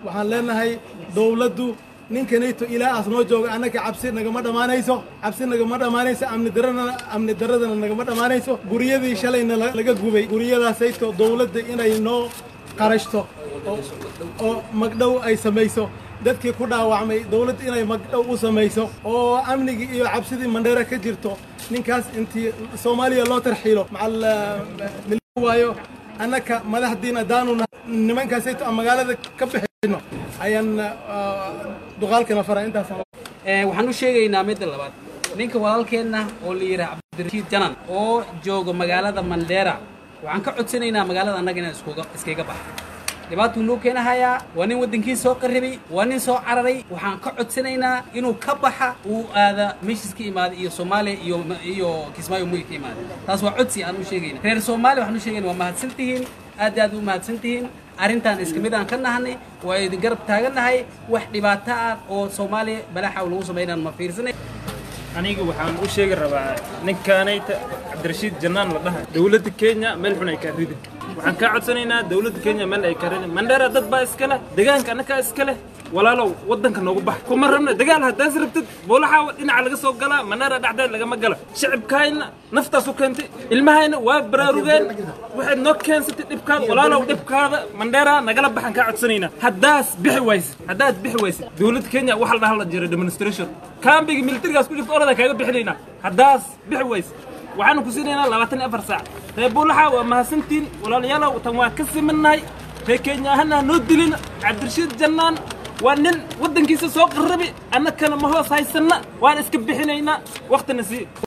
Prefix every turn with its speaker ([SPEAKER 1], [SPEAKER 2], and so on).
[SPEAKER 1] waxaan leenahay dowladdu ninkanayto ilaa aas noo jooga annaka cabsi nagama dhammaanayso cabsi nagama dhammaanayso amni darana amni daradana nagama dhammaanayso guryadii shalayna laga gubay guryadaasayto dowladda inay noo qarashto oo magdhow ay samayso dadkii ku dhaawacmay dowladda inay magdhow u samayso oo amnigii iyo cabsidii mandheera ka jirto ninkaas intii soomaaliya loo tarxiilo macal waayo annaka madaxdiin haddaanu nimankaasayto aan magaalada ka bixino ayaan duqaalkana fara intaas
[SPEAKER 2] waxaan u sheegaynaa midda labaad ninka walaalkeenna oo la yidhaha cabdirashiid janan oo jooga magaalada mandheera waxaan ka codsanaynaa magaalada annaga inaan iskuga iskaga baxo dhibaatuu noo keenahayaa waa nin waddankii soo qarribay waa nin soo cararay waxaan ka codsanaynaa inuu ka baxa uu aada meeshiis ka imaaday iyo soomaaliya iyo iyo kismaayo muy ka imaaday taas waa codsi aan u sheegayna reer soomaaliya waxaan u sheegayna waa mahadsan tihiin aad aad u mahadsan tihiin arrintan iska mid aan ka nahanay waa idin garab taagannahay wax dhibaato ah oo soomaaliya balaaxa lagu samaynaan ma fiirsanay
[SPEAKER 3] aniga waxaan u sheegi rabaa ninkaanayta cabdirashiid jannaan la dhaha dowladda kenya meel xun ay kaa ridin waxaan kaa codsanaynaa dowladda kenya meel ay kaa ridin mandheera dad baa iska leh deegaanka annagaa iska leh walaalow waddanka noogu bax kuma rabna dagaal haddaas rabtid boolaxaa dhinaca laga soo galaa mandheera dhacdeed lagama gala shicibkaayna naftaas u keentay ilmahayna waa baraarugeen waxaad noo keensatay dhibkaada walaalow dhibkaada mandheera nagala baxan kaa codsanaynaa haddaas bixi wayse haddaad bixi wayse dowladda kenya waxa la dhaha la jira demonstration kaambiga militarigaas ku jirta orada kaaga bixinaynaa haddaas bixi wayse waxaanu ku siinaynaa labaatan iyo afar saac reer buulaxa waa mahadsantiin walaalayaalow tan waa ka simannahay reer kenya ahana noo dilin cabdirashiid jannaan waa nin waddankiisa soo qarrabi annakana ma hoos haysanna waan iska bixinaynaa wakhtina sii